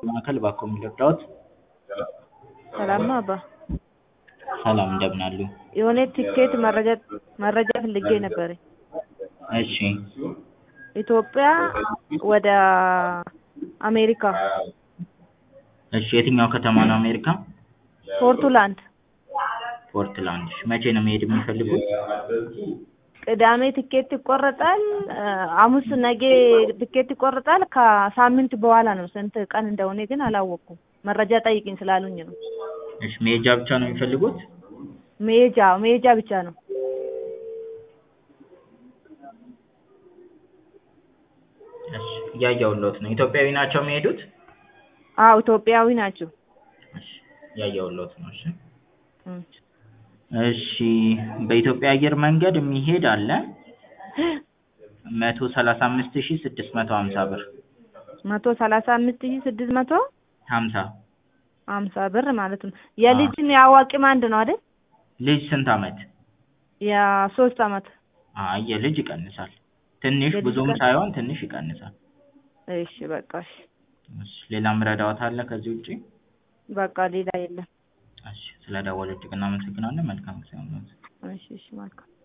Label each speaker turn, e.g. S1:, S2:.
S1: ማዕከል ባክዎ ምን ልርዳዎት?
S2: ሰላም ነው አባ?
S1: ሰላም እንደምን አሉ?
S2: የሆነ ትኬት መረጃ መረጃ ፈልጌ ነበረ።
S1: እሺ
S2: ኢትዮጵያ ወደ አሜሪካ
S1: እሺ የትኛው ከተማ ነው አሜሪካ?
S2: ፖርቱላንድ
S1: ፖርትላንድ እሺ መቼ ነው መሄድ የሚፈልጉት?
S2: ቅዳሜ ትኬት ይቆረጣል ሐሙስ ነገ ትኬት ይቆረጣል ከሳምንት በኋላ ነው ስንት ቀን እንደሆነ ግን አላወቅኩም መረጃ ጠይቂኝ ስላሉኝ ነው
S1: እሺ መሄጃ ብቻ ነው የሚፈልጉት?
S2: መሄጃ መሄጃ ብቻ ነው
S1: እሺ እያየሁልዎት ነው ኢትዮጵያዊ ናቸው የሚሄዱት?
S2: አዎ ኢትዮጵያዊ ናቸው
S1: እሺ እያየሁልዎት ነው እሺ
S2: እሺ
S1: እሺ በኢትዮጵያ አየር መንገድ የሚሄድ አለ መቶ ሰላሳ አምስት ሺህ ስድስት መቶ ሀምሳ ብር
S2: መቶ ሰላሳ አምስት ሺህ ስድስት መቶ
S1: ሀምሳ
S2: ሀምሳ ብር ማለት ነው የልጅም የአዋቂም አንድ ነው አይደል
S1: ልጅ ስንት አመት?
S2: የሶስት አመት
S1: አይ የልጅ ይቀንሳል ትንሽ
S2: የልጅ
S1: ብዙም
S2: ቀን-
S1: ሳይሆን ትንሽ ይቀንሳል
S2: እሺ በቃ እሺ
S1: እሺ ሌላ ምረዳዎት አለ ከዚህ ውጪ?
S2: በቃ ሌላ የለም
S1: እሺ ስለደወሉ እጅግ እናመሰግናለን መልካም ጊዜ ይሁንልዎት
S2: እሺ እሺ መልካም